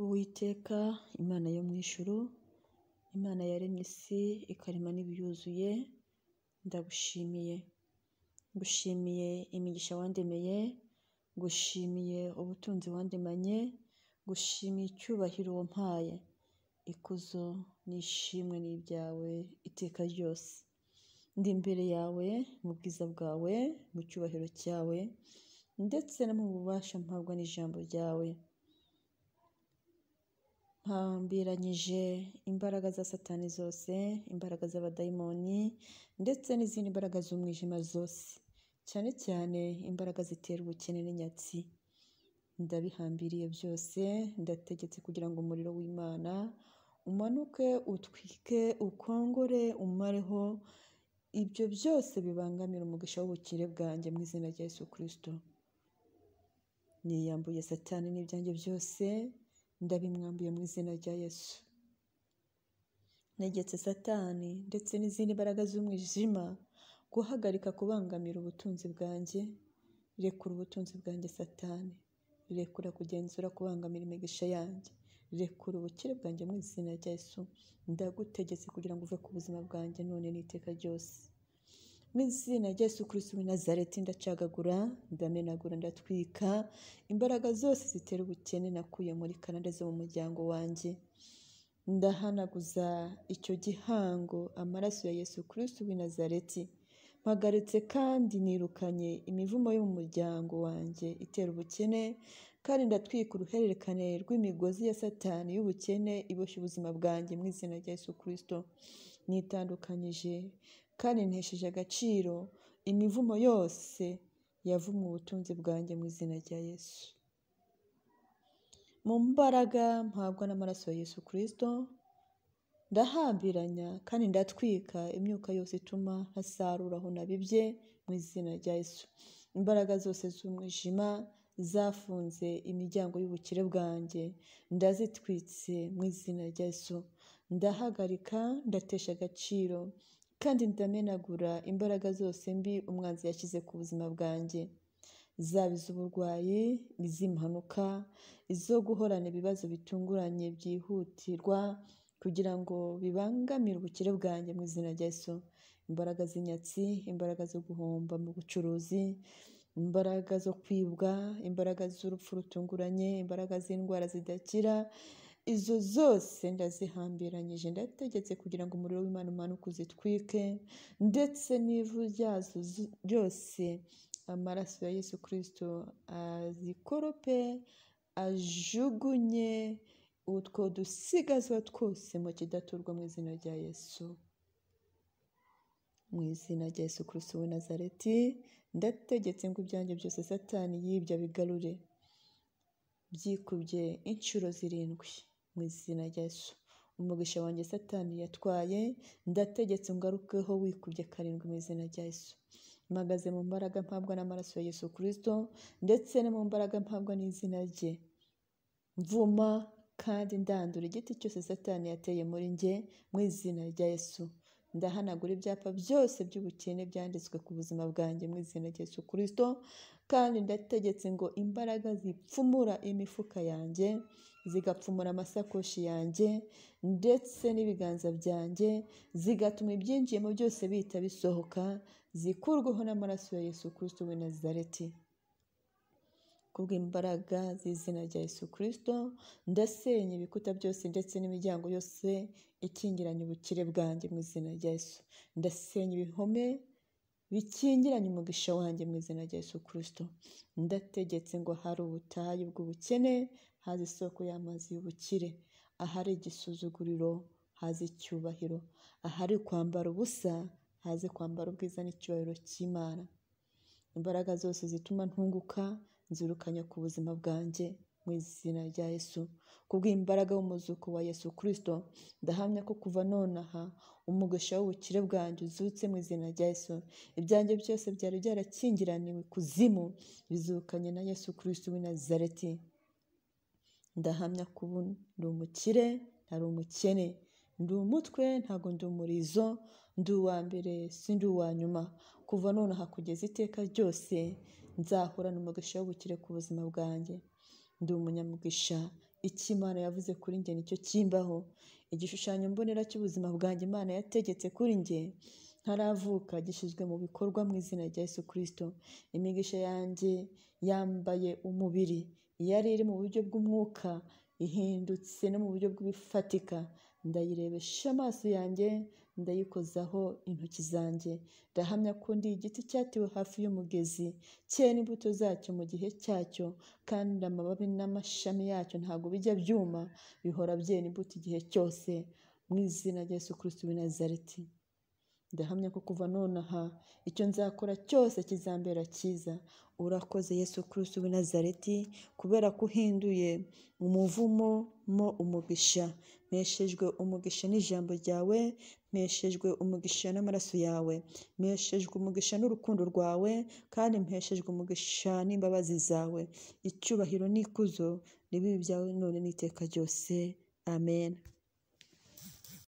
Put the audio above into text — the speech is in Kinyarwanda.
Uwiteka Imana yo mu ijuru, Imana yaremye isi ikarema n'ibiyuzuye, ndagushimiye. Ngushimiye imigisha wandemeye, ngushimiye ubutunzi wandemanye, ngushimiye icyubahiro wampaye. Ikuzo n'ishimwe ni ibyawe iteka ryose. Ndi imbere yawe mu bwiza bwawe, mu cyubahiro cyawe ndetse no mu bubasha mpabwa n'ijambo ryawe. Mpambiranyije imbaraga za Satani zose, imbaraga z'abadayimoni ndetse n'izindi mbaraga z'umwijima zose, cyane cyane imbaraga zitera ubukene n'inyatsi. Ndabihambiriye byose, ndategetse kugira ngo umuriro w'Imana umanuke utwike, ukongore, umareho ibyo byose bibangamira umugisha w'ubukire bwanjye mu izina rya Yesu Kristo. Niyambuye Satani n'ibyanjye byose, ndabimwambuye mu izina rya Yesu. Negetse Satani ndetse n'izindi mbaraga z'umwijima guhagarika kubangamira ubutunzi bwanjye, rekura ubutunzi bwanjye Satani, rekura kugenzura kubangamira imigisha yanjye, rekura ubukire bwanjye mu izina rya Yesu, ndagutegetse kugira ngo uve ku buzima bwanjye none n'iteka ryose. Mu izina rya Yesu Kristo w'i Nazareti ndacagagura, ndamenagura, ndatwika imbaraga zose zitera ubukene nakuye muri karande zo mu muryango wanjye. Ndahanaguza icyo gihango amaraso ya Yesu Kristo w'i Nazareti. Mpagaretse kandi nirukanye imivumo yo mu muryango wanjye itera ubukene, kandi ndatwika uruhererekane rw'imigozi ya Satani y'ubukene iboshye ubuzima bwanjye mu izina rya Yesu Kristo. Nitandukanyije kandi ntesheje agaciro imivumo yose yavumwe ubutunzi bwanjye mu izina rya Yesu. Mu mbaraga mpabwa n'amaraso ya Yesu Kristo, ndahambiranya kandi ndatwika imyuka yose ituma ntasarura aho nabibye mu izina rya Yesu. Imbaraga zose z'umwijima zafunze imiryango y'ubukire bwanjye, ndazitwitse mu izina rya Yesu. Ndahagarika, ndatesha agaciro kandi ndamenagura imbaraga zose mbi umwanzi yashyize ku buzima bwanjye, zaba iz'uburwayi, iz'impanuka, izo guhorana ibibazo bitunguranye byihutirwa kugira ngo bibangamire ubukire bwanjye mu izina rya Yesu. Imbaraga z'inyatsi, imbaraga zo guhomba mu bucuruzi, imbaraga zo kwibwa, imbaraga z'urupfu rutunguranye, imbaraga z'indwara zidakira, izo zose ndazihambiranyije, ndategetse kugira ngo umuriro w'Imana umanuke uzitwike ndetse n'ivu ryazo ryose amaraso ya Yesu Kristo azikorope, ajugunye utwo dusigazwa twose mu kidaturwa mu izina rya Yesu. Mu izina rya Yesu Kristo w'i Nazareti, ndategetse ngo ibyanjye byose Satani yibye abigarure, byikubye inshuro zirindwi mu izina rya Yesu. Umugisha wanjye Satani yatwaye, ndategetse ungarukeho wikubye karindwi mu izina rya Yesu. Mpagaze mu mbaraga mpabwa n'amaraso ya Yesu Kristo ndetse no mu mbaraga mpabwa n'izina rye. Mvuma kandi ndandura igiti cyose Satani yateye muri njye mu izina rya Yesu. Ndahanagura ibyapa byose by'ubukene byanditswe ku buzima bwanjye mu izina rya Yesu Kristo, kandi ndategetse ngo imbaraga zipfumura imifuka yanjye, zigapfumura amasakoshi yanjye ndetse n'ibiganza byanjye, zigatuma ibyinjiyemo byose bihita bisohoka, zikurweho n'amaraso ya Yesu Kristo w'i Nazareti. Kubw'imbaraga z'izina rya Yesu Kristo, ndasenya ibikuta byose ndetse n'imiryango yose ikingiranye ubukire bwanjye mu izina rya Yesu. Ndasenya ibihome bikingiranye umugisha wanjye mu izina rya Yesu Kristo. Ndategetse ngo ahari ubutayu bw'ubukene haze isoko y'amazi y'ubukire, ahari igisuzuguriro haze icyubahiro, ahari kwambara ubusa haze kwambara ubwiza n'icyubahiro cy'Imana. Imbaraga zose zituma ntunguka nzirukanya ku buzima bwanjye mu izina rya Yesu. Kubw'imbaraga y'umuzuko wa Yesu Kristo, ndahamya ko kuva nonaha umugisha w'ubukire bwanjye uzutse mu izina rya Yesu. Ibyanjye byose byari byarakingiraniwe ikuzimu, bizukanye na Yesu Kristo w'i Nazareti. Ndahamya ko ubu ndi umukire, ntari umukene, ndi umutwe ntago ndi umurizo, ndi uwa mbere sindi uwa nyuma. Kuva nonaha kugeza iteka ryose nzahorana umugisha w'ubukire ku buzima bwanjye. Ndi umunyamugisha icyo imana yavuze kuri njye nicyo kimbaho igishushanyo mbonera cy'ubuzima bwanjye imana yategetse kuri njye ntaravuka gishyizwe mu bikorwa mu izina rya Yesu kirisito imigisha yanjye yambaye umubiri yari iri mu buryo bw'umwuka ihindutse no mu buryo bw'ibifatika ndayirebesha amaso yanjye ndayikozaho intoki zanjye ndahamya ko ndi igiti cyatewe hafi y'umugezi cyera imbuto zacyo mu gihe cyacyo kandi amababi n'amashami yacyo ntabwo bijya byuma bihora byera imbuto igihe cyose mu izina rya Yesu kirisito w'i Nazareti ndahamya ko kuva nonaha icyo nzakora cyose kizambera cyiza urakoze yesu kirisito w'i Nazareti kubera ko uhinduye umuvumo mo umugisha mpeshejwe umugisha n'ijambo ryawe mpeshejwe umugisha n'amaraso yawe mpeshejwe umugisha n'urukundo rwawe kandi mpeshejwe umugisha n'imbabazi zawe icyubahiro n'ikuzo ni bibi byawe none n'iteka ryose amen